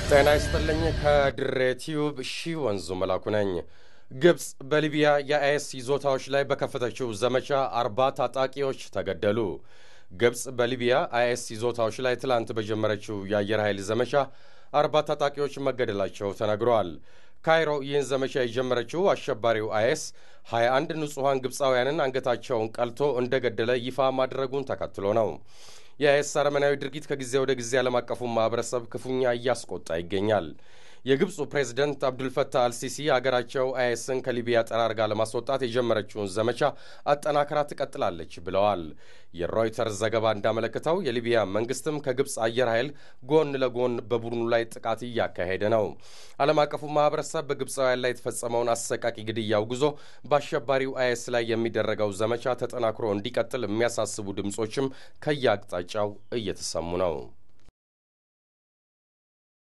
ጤና ይስጥልኝ። ከድሬ ቲዩብ ሺ ወንዙ መላኩ ነኝ። ግብፅ በሊቢያ የአይኤስ ይዞታዎች ላይ በከፈተችው ዘመቻ አርባ ታጣቂዎች ተገደሉ። ግብፅ በሊቢያ አይኤስ ይዞታዎች ላይ ትላንት በጀመረችው የአየር ኃይል ዘመቻ አርባ ታጣቂዎች መገደላቸው ተነግረዋል። ካይሮ ይህን ዘመቻ የጀመረችው አሸባሪው አይኤስ 21 ንጹሐን ግብፃውያንን አንገታቸውን ቀልቶ እንደገደለ ይፋ ማድረጉን ተከትሎ ነው። የአይኤስ አረመናዊ ድርጊት ከጊዜ ወደ ጊዜ ዓለም አቀፉን ማኅበረሰብ ክፉኛ እያስቆጣ ይገኛል። የግብፁ ፕሬዝደንት አብዱልፈታህ አልሲሲ አገራቸው አይኤስን ከሊቢያ ጠራርጋ ለማስወጣት የጀመረችውን ዘመቻ አጠናክራ ትቀጥላለች ብለዋል። የሮይተርስ ዘገባ እንዳመለከተው የሊቢያ መንግስትም ከግብፅ አየር ኃይል ጎን ለጎን በቡድኑ ላይ ጥቃት እያካሄደ ነው። ዓለም አቀፉ ማኅበረሰብ በግብፃውያን ላይ የተፈጸመውን አሰቃቂ ግድያ አውግዞ በአሸባሪው አይኤስ ላይ የሚደረገው ዘመቻ ተጠናክሮ እንዲቀጥል የሚያሳስቡ ድምፆችም ከየአቅጣጫው እየተሰሙ ነው።